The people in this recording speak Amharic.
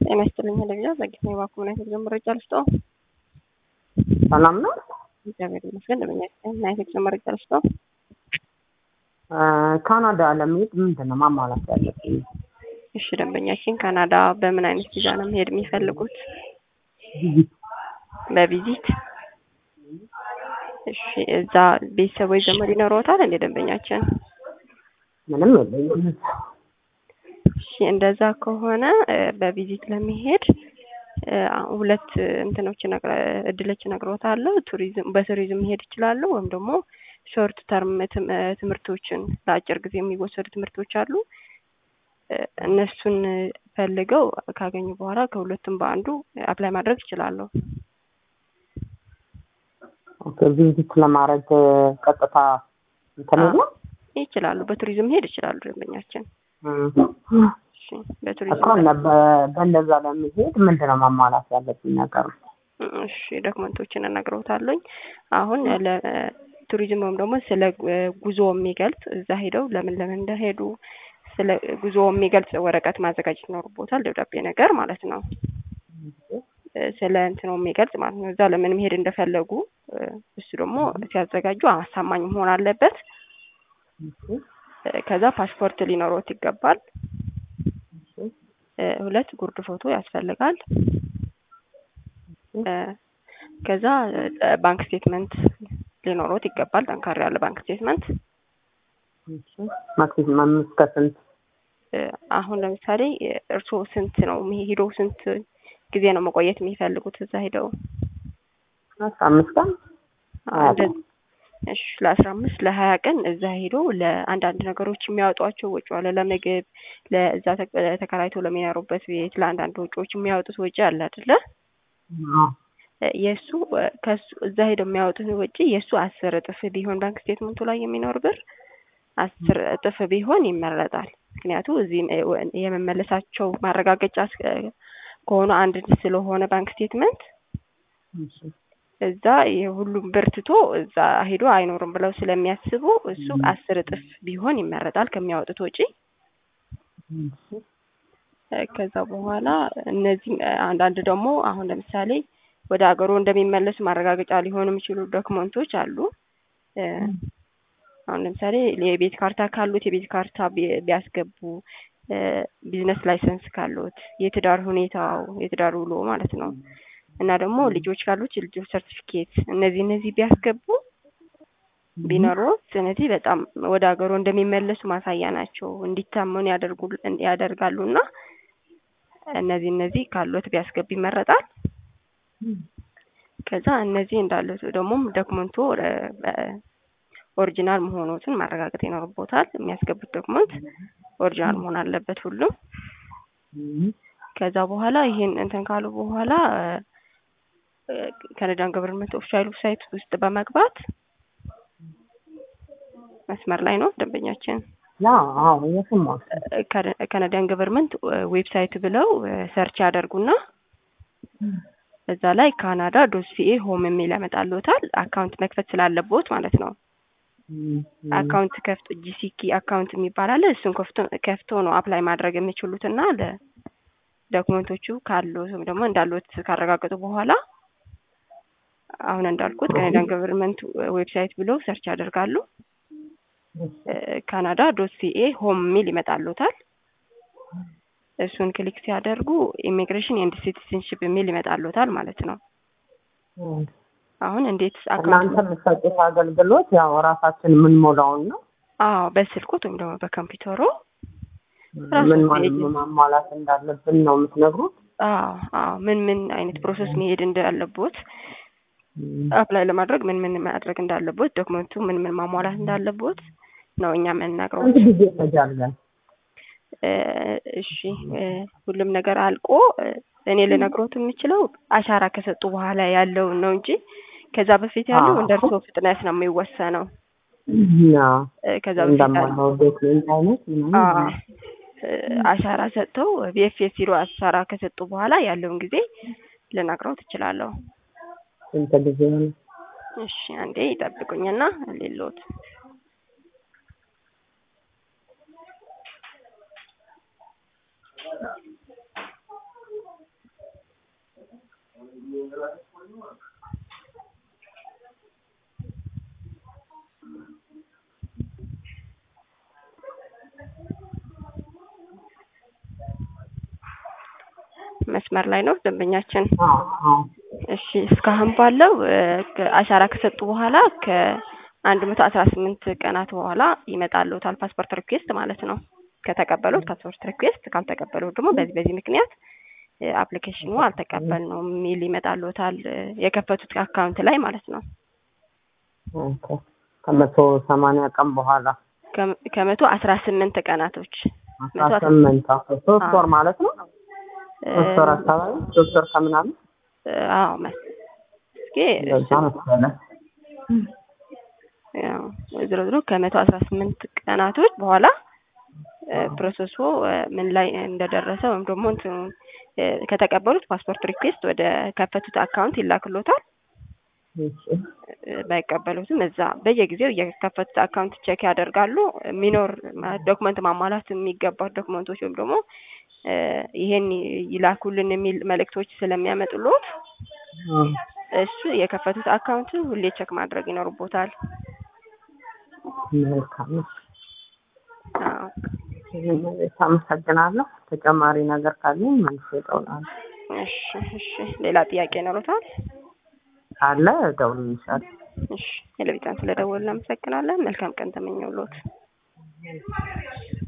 ጤና ይስጥልኝ ለግዛ ዘግይታ የባኩ ናይት ጉዞ መረጃ ልስጠው። ሰላም ነው። እግዚአብሔር ይመስገን። ደመኛ ናይት ጉዞ መረጃ ልስጠው። ካናዳ ለመሄድ ምንድን ነው ማሟላት ያለብኝ? እሺ ደንበኛችን ካናዳ በምን አይነት ቪዛ ነው መሄድ የሚፈልጉት? በቪዚት እሺ። እዛ ቤተሰቦች ዘመድ ይኖረዎታል እንደ ደንበኛችን? ምንም የለኝም። እሺ እንደዛ ከሆነ በቪዚት ለመሄድ ሁለት እንትኖች እድሎች እነግሮታለሁ። ቱሪዝም በቱሪዝም መሄድ ይችላሉ፣ ወይም ደግሞ ሾርት ተርም ትምህርቶችን ለአጭር ጊዜ የሚወሰዱ ትምህርቶች አሉ። እነሱን ፈልገው ካገኙ በኋላ ከሁለቱም በአንዱ አፕላይ ማድረግ ይችላሉ። ኦኬ ቪዚት ለማድረግ ቀጥታ እንትን ነው ይችላሉ። በቱሪዝም መሄድ ይችላሉ ደንበኛችን። እሺ በቱሪዝም እኮ በእንደዛ ለመሄድ ምንድን ነው ማሟላት ያለብኝ ነገር? እሺ ዶክመንቶችን እነግረውታለኝ። አሁን ለቱሪዝም ወይም ደግሞ ስለ ጉዞ የሚገልጽ እዛ ሄደው ለምን ለምን እንደሄዱ ስለ ጉዞ የሚገልጽ ወረቀት ማዘጋጀት ይኖርቦታል። ደብዳቤ ነገር ማለት ነው። ስለ እንትኑ የሚገልጽ ማለት ነው። እዛ ለምን መሄድ እንደፈለጉ እሱ ደግሞ ሲያዘጋጁ አሳማኝ መሆን አለበት። ከዛ ፓስፖርት ሊኖሮት ይገባል። ሁለት ጉርድ ፎቶ ያስፈልጋል። ከዛ ባንክ ስቴትመንት ሊኖሮት ይገባል። ጠንካራ ያለ ባንክ ስቴትመንት ማክሲመም እስከ ስንት? አሁን ለምሳሌ እርስዎ ስንት ነው ሄደው ስንት ጊዜ ነው መቆየት የሚፈልጉት እዛ ሄደው? አስራ አምስት ቀን እሺ ለአስራ አምስት ለሀያ ቀን እዛ ሄዶ ለአንዳንድ ነገሮች የሚያወጧቸው ወጪ አለ። ለምግብ፣ ለእዛ ተከራይቶ ለሚኖሩበት ቤት፣ ለአንዳንድ ወጪዎች የሚያወጡት ወጪ አለ አይደለ? የእሱ ከሱ እዛ ሄደው የሚያወጡት ወጪ የእሱ አስር እጥፍ ቢሆን ባንክ ስቴትመንቱ ላይ የሚኖር ብር አስር እጥፍ ቢሆን ይመረጣል። ምክንያቱ እዚህ የመመለሳቸው ማረጋገጫ ከሆኑ አንድ ስለሆነ ባንክ ስቴትመንት እዛ የሁሉም ብር ትቶ እዛ ሄዶ አይኖርም ብለው ስለሚያስቡ እሱ አስር እጥፍ ቢሆን ይመረጣል ከሚያወጡት ወጪ። ከዛ በኋላ እነዚህ አንዳንድ ደግሞ አሁን ለምሳሌ ወደ ሀገሩ እንደሚመለሱ ማረጋገጫ ሊሆኑ የሚችሉ ዶክመንቶች አሉ። አሁን ለምሳሌ የቤት ካርታ ካሉት የቤት ካርታ ቢያስገቡ፣ ቢዝነስ ላይሰንስ ካሉት፣ የትዳር ሁኔታው የትዳር ውሎ ማለት ነው እና ደግሞ ልጆች ካሉት የልጆች ሰርቲፊኬት እነዚህ እነዚህ ቢያስገቡ ቢኖሩት ስለዚህ በጣም ወደ ሀገሩ እንደሚመለሱ ማሳያ ናቸው። እንዲታመኑ ያደርጋሉ እና እነዚህ እነዚህ ካሉት ቢያስገቡ ይመረጣል። ከዛ እነዚህ እንዳሉት ደግሞ ዶክመንቱ ኦሪጂናል መሆኑትን ማረጋገጥ ይኖርቦታል። የሚያስገቡት ዶክመንት ኦሪጂናል መሆን አለበት ሁሉም። ከዛ በኋላ ይሄን እንትን ካሉ በኋላ ካናዳን ገቨርንመንት ኦፊሻል ዌብሳይት ውስጥ በመግባት መስመር ላይ ነው ደንበኛችን። ካናዳን ገቨርንመንት ዌብሳይት ብለው ሰርች ያደርጉና እዛ ላይ ካናዳ ዶት ሲኤ ሆም የሚል ያመጣልዎታል። አካውንት መክፈት ስላለቦት ማለት ነው። አካውንት ከፍቶ ጂሲኪ አካውንት የሚባል አለ። እሱን ከፍቶ ነው አፕላይ ማድረግ የሚችሉት እና ዶክመንቶቹ ካሉ ወይም ደግሞ እንዳሉት ካረጋገጡ በኋላ አሁን እንዳልኩት ካናዳን ገቨርንመንት ዌብሳይት ብሎ ሰርች ያደርጋሉ። ካናዳ ዶት ሲኤ ሆም የሚል ይመጣሉታል። እሱን ክሊክ ሲያደርጉ ኢሚግሬሽን ኤንድ ሲቲዝንሽፕ የሚል ይመጣሉታል ማለት ነው። አሁን እንዴት እናንተ የምትሰጡት አገልግሎት ያው ራሳችን የምንሞላውን ነው? አዎ በስልኮት ወይም ደግሞ በኮምፒውተሩ ምን ማሟላት እንዳለብን ነው የምትነግሩት? አዎ አዎ ምን ምን አይነት ፕሮሰስ መሄድ እንዳለቦት አፕላይ ለማድረግ ምን ምን ማድረግ እንዳለቦት ዶክመንቱ ምን ምን ማሟላት እንዳለቦት ነው እኛ የምንነግረው። ስንት ጊዜ ይፈጃል? እሺ ሁሉም ነገር አልቆ እኔ ልነግሮት የምችለው አሻራ ከሰጡ በኋላ ያለውን ነው እንጂ ከዛ በፊት ያለው እንደ እርስዎ ፍጥነት ነው የሚወሰነው። ከዛ በፊት አሻራ ሰጥተው ቢኤፍኤስ ሲሮ አሻራ ከሰጡ በኋላ ያለውን ጊዜ ልነግረው ትችላለሁ። ስንት ጊዜ ሆነ? እሺ አንዴ ይጠብቁኝና ሌሎት መስመር ላይ ነው ደንበኛችን። አዎ አዎ እሺ እስካሁን ባለው እ፣ ከ- አሻራ ከሰጡ በኋላ ከአንድ መቶ አስራ ስምንት ቀናት በኋላ ይመጣልዎታል ፓስፖርት ሪኩዌስት ማለት ነው። ከተቀበሉት ፓስፖርት ሪኩዌስት፣ ካልተቀበሉት ደግሞ በዚህ በዚህ ምክንያት አፕሊኬሽኑ አልተቀበልነውም የሚል ይመጣልዎታል እ፣ የከፈቱት አካውንት ላይ ማለት ነው። ኦኬ። ከመቶ ሰማንያ ቀን በኋላ ከ- ከመቶ አስራ ስምንት ቀናቶች አስራ ስምንት አዎ፣ ሶስት አዎ። ወር ማለት ነው። እ፣ ሶስት ወር አካባቢ ሶስት ወር ከምናምን እ፣ አዎ መስ እስኪ እንደዛ መሰለ። ያው ዝሮ ዝሮ ከመቶ አስራ ስምንት ቀናቶች በኋላ እ፣ ፕሮሰሱ እ፣ ምን ላይ እንደደረሰ ወይም ደግሞ እንትኑ እ፣ ከተቀበሉት ፓስፖርት ሪኩዌስት ወደ ከፈቱት አካውንት ይላክሎታል። እሺ እ፣ ባይቀበሉትም እዛ በየጊዜው የከፈቱት አካውንት ቼክ ያደርጋሉ። የሚኖር ዶክመንት ማሟላት የሚገባው ዶክመንቶች ወይም ደግሞ እ፣ ይሄን ይላኩልን የሚል መልእክቶች ስለሚያመጡሎት አዎ። እሱ የከፈቱት አካውንት ሁሌ ቼክ ማድረግ ይኖርቦታል። መልካም እሺ። አዎ። አመሰግናለሁ። ተጨማሪ ነገር ካለኝ መልሼ እደውላለሁ። እሺ እሺ። ሌላ ጥያቄ ይኖሩታል? ካለ እደውልልሻለሁ። እሺ። ቴሌቪዥን ስለደወልን እናመሰግናለን። መልካም ቀን ተመኘውሎት።